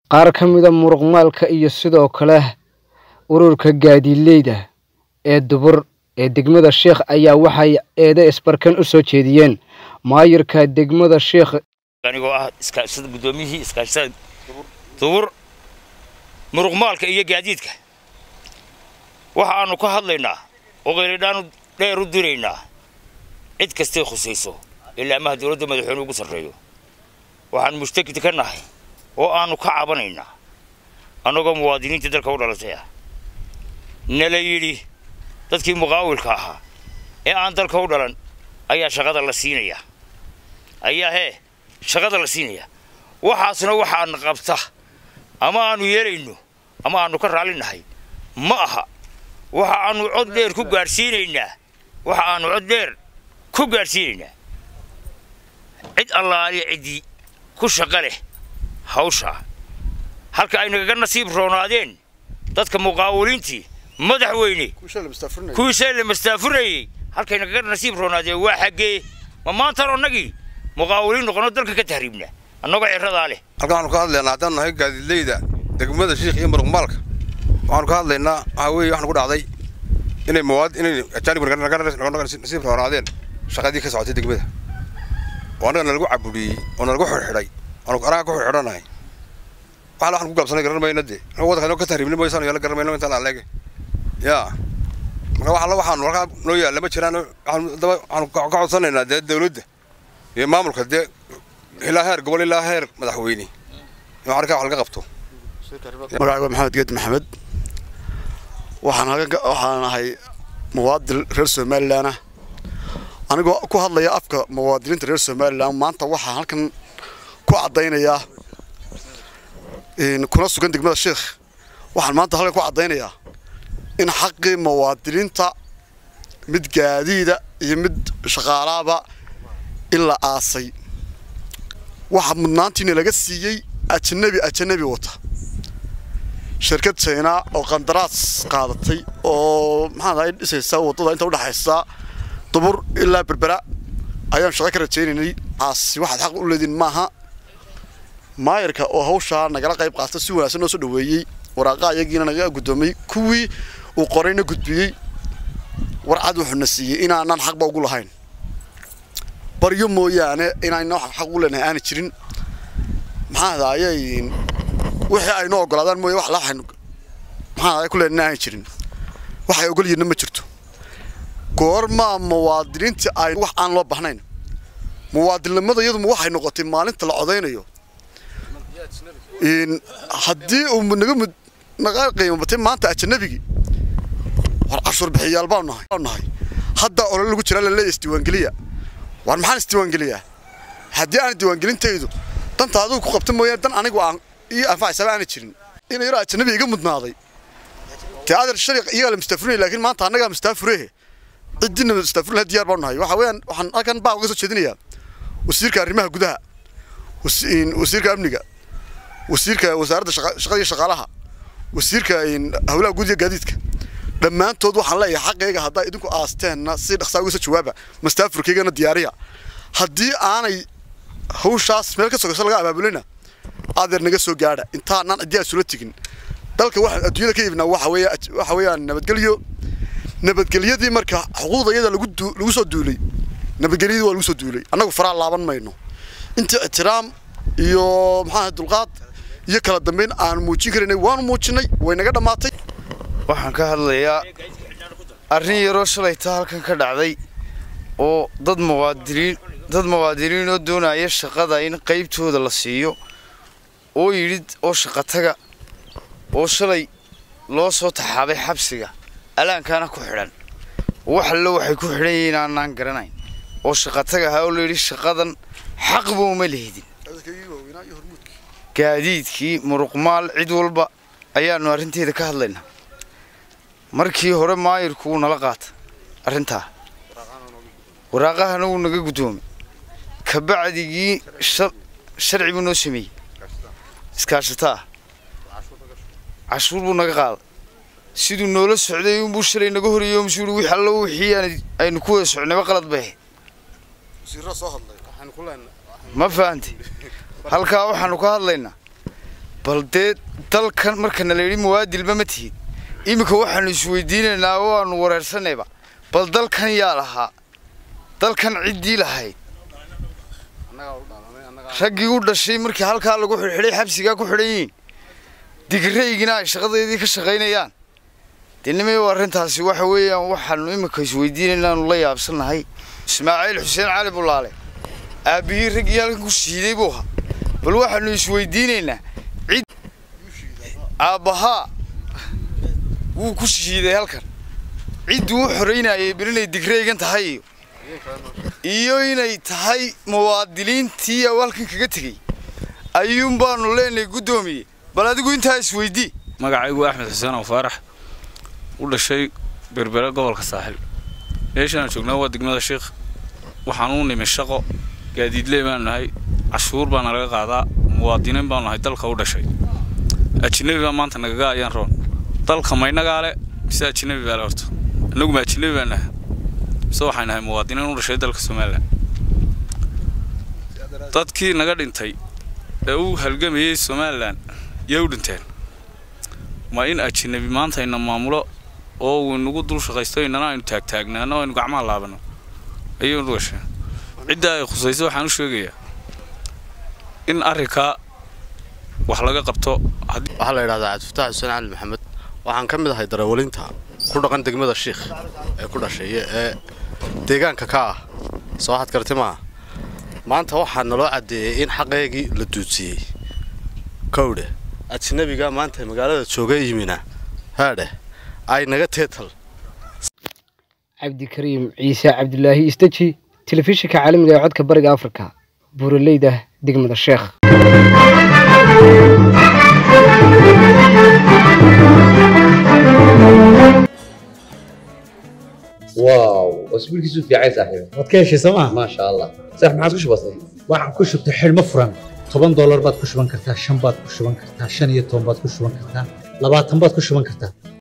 qaar ka mida muruqmaalka iyo sidoo kale ururka gaadiidleyda ee dubur ee degmada sheekh ayaa waxay eede isbarkan u soo jeediyeen maayirka degmada sheekh anigoo ah iskaashada guddoomiyihii iskaashada dubur muruqmaalka iyo gaadiidka waxa aanu ka hadlaynaa oo qayladhaanu dheer u diraynaa cid kastay khusayso ilaa amaha dowladda madaxweyne ugu sarreeyo waxaan mushtakid ka nahay oo aanu ka cabanaynaa annagoo muwaadiniinta dalka u dhalatay ah nala yidhi dadkii muqaawilka ahaa ee aan dalka u dhalan ayaa shaqada la siinayaa ayaa hee shaqada la siinayaa waxaasna waxaana qabta ama aanu yeelayno ama aanu ka raallinahay ma aha waxa aanu cod dheer ku gaadhsiinaynaa waxa aanu cod dheer ku gaadhsiinaynaa cid allaaliya ciddii ku shaqa leh hawshaa halka ay nagaga nasiib roonaadeen dadka muqaawiliintii madaxweyne kuwiisee la mastaafurayey halkay nagaga nasiib roonaadeen waa xaggee ma maantaan annagii muqaawiliin noqono dalka ka tahriibna annagoo ciradaa leh halkan waxaanu ka hadlaynaa haddaan nahay gaadiidleyda degmada shiikh iyo muruqmaalka waxaanu ka hadlaynaa waxaa weeye waxaan ku dhacday inay mawaad inay ajaanib naga nasiib roonaadeen shaqadii ka socotay degmada oo annaga nalagu cabudhiyey oo nalagu xidhxidhay oonu anaga ku xidhxidhanahay waxaala waxaan ku gaabsanay garan mayna dee annaga waddanka ka tahriibni maysan yaala garan mayno intaan aleege yaa marka wax alla waxaanu halkaa noo yaalla ma jiraan waxaanu daba waxaanu ka codsanaynaa dee dawladda iyo maamulka dee ilaa heer gobol ilaa heer madaxweyne in arkaa wax laga qabto magacayga maxamed geed maxamed waxaan halkan waxaan ahay muwaadin reer somalilan ah anigoo ku hadlaya afka muwaadiniinta reer somalilan maanta waxaan halkan ku caddaynayaa kuna sugan degmada sheekh waxaan maanta halkan ku caddaynayaa in xaqii muwaadiniinta mid gaadiida iyo mid shaqaalaaba in la aasay waxa mudnaantiina laga siiyey ajanabi ajanabi wata shirkad china oo qandaraas qaadatay oo maxaan dhisaysa waddada inta udhexaysa dubur ilaa berbera ayaan shaqo ka rajaynaynay aasi waxaad xaq u leediin maaha maayarka oo hawshaa nagala qayb qaata si wanaagsan noo soo dhaweeyey waraaqaa iyagiina naga guddoomay kuwii uu qorayna gudbiyey warcad wuxuuna siiyey inaanaan xaqba ugu lahayn baryo mooyaane inayna xaq ugu leenahay aana jirin maxaa hadayay wixii aynu ogolaadaan mooye wax la waxaynu maxaa ku leenahay aana jirin waxay ogol yihiinna ma jirto goormaa muwaadiniinta ay wax aan loo bahnayn muwaadinnimada iyaduma waxay noqotay maalinta la codaynayo haddii uu naga mud naga qiimabatay maanta ajanabigii war cashuur bixiyaal baanu nahay nahay hadda olol lagu jiraa la leeyahay isdiiwaangeliya war maxaan isdiiwaangeliyaa haddii aan diiwaangelintaydu danta adigu ku qabta mooyaane dan anigu aan ii anfacaysaba aana jirin ina yaro ajanabi iga mudnaaday dee adeer shari iyagaa la mustaafurinay laakiin maanta annagaa mustaafurehe ciddina mustaafurin diyaar baanu nahay waxa weeyaan waxaan halkan baa uga soo jeedinayaa wasiirka arrimaha gudaha wasiirka amniga wasiirka wasaaradda shaqada iyo shaqaalaha wasiirka howlaha guud iyo gaadiidka dhammaantood waxaan leeyahay xaqayga haddaa idinku aasteenna si dhaqsaa uga soo jawaaba mastaafurkaygana diyaariya haddii aanay hawshaas meel ka sogayso laga abaabulina adeer naga soo gaadha intaanaan ciddii aad sula tegin dalka waxaan adduunyada ka iibnaa waxa weeye waxa weeyaan nabadgelyo nabadgelyadii marka xuquuqda iyada lagu lagu soo duulay nabadgelyadii waa lagu soo duulay annagu faraa laaban mayno intii ixtiraam iyo maxaa dulqaad iyo kala dambeyn aan muujin karaynay waanu muujinay way naga dhammaatay waxaan ka hadlayaa arrin yaroo shalayta halkan ka dhacday oo dad muwaadiniin dad muwaadiniin oo doonaya shaqada in qaybtooda la siiyo oo yidhi oo shaqataga oo shalay loo soo taxaabay xabsiga alaankaana ku xidhan wax allo waxay ku xidhan yihiin aanaan garanayn oo shaqataga ahaa oo layidhi shaqadan xaqba uma lihidin gaadiidkii muruqmaal cid walba ayaannu arrinteeda ka hadlaynaa markii hore maayirku wuu nala qaata arrintaa waraaqahana wuu naga guddoomay kabacdigii sharci buu noo sameeyey iskaashataa cashuur buu naga qaaday siduu noola socday unbuu shalay naga horeeyo msuu wix allo wixii aynu ku wada socnayba qalad bay ahayd ma fahantay halkaa waxaanu ka hadlaynaa bal dee dalkan markana la yidhi muwaadilba ma tihid iminka waxaanu isweydiinaynaa oo aanu wareersanayba bal dalkan yaa lahaa dalkan ciddii lahayd raggii u dhashay markii halkaa lagu xidhxidhay xabsigaa ku xidhan yihiin digiraygina ay shaqadeedii ka shaqaynayaan dee nimayo arrintaasi waxa weeyaan waxaanu iminka isweydiinaynaanu la yaabsannahay ismaaciil xuseen cali bulaale aabbihii raggii halkan ku shiiday buu ahaa bal waxaanu isweydiinaynaa cid aabbahaa wuu ku shiiday halkan cidduu u xoraynayay bal inay digraygan tahay iyo iyo inay tahay muwaadiliintii uu halkan kaga tegey ayuun baanu leenahay guddoomiye bal adigu intaa isweydii magacaygu axmed xuseen oo faarax u dhashay berbere gobolka saaxil meeshaan joognaa waa degmada sheikh waxaan u nimi shaqo gaadiidley baanu nahay cashuur baana laga qaadaa muwaadiniin baanu nahay dalka u dhashay ajinabi baa maanta nagaga ayaan roon dalka maynagaa le mise ajinabi baa le horto annagu ma ajinabi baan nahay mise waxay nahay muwaadiniin u dhashay dalka somalilan dadkii naga dhintay ee u halgamayay somalilan yay u dhinteen ma in ajinabi maanta ayna maamulo oo uu inagu dul shaqaysto inana aynu taagtaagnaano aynu gacmaha laabano ayay u dhasheen cidda ay khusayso waxaan u sheegayaa in arrinkaa wax laga qabto waxaa la yidhahdaa cabdifataax xuseen cali maxamed waxaan ka mid ahay darawalinta ku dhaqan degmada shiikh ee ku dhasheeye ee deegaanka ka ah soo waxaad karti maaha maanta waxaa naloo caddeeyey in xaqeygii la duudsiyey kowdhe ajnabiga maanta magaalada jooga yimina haadhe ay naga teetal cabdikariim ciise cabdulaahi istaji telefishinka caalamiga ee codka bariga afrika buuraleyda degmada sheekh واو اسبوع كيسو في عايز صاحبي waad ka heshay sooma ما شاء الله صح ما عادش بسيط waxaan ku shubtay xidhmo furan toban doolar baad ku shuban kartaa shan baad ku shuban kartaa shan iyo toban baad ku shuban kartaa labaatan baad ku shuban kartaa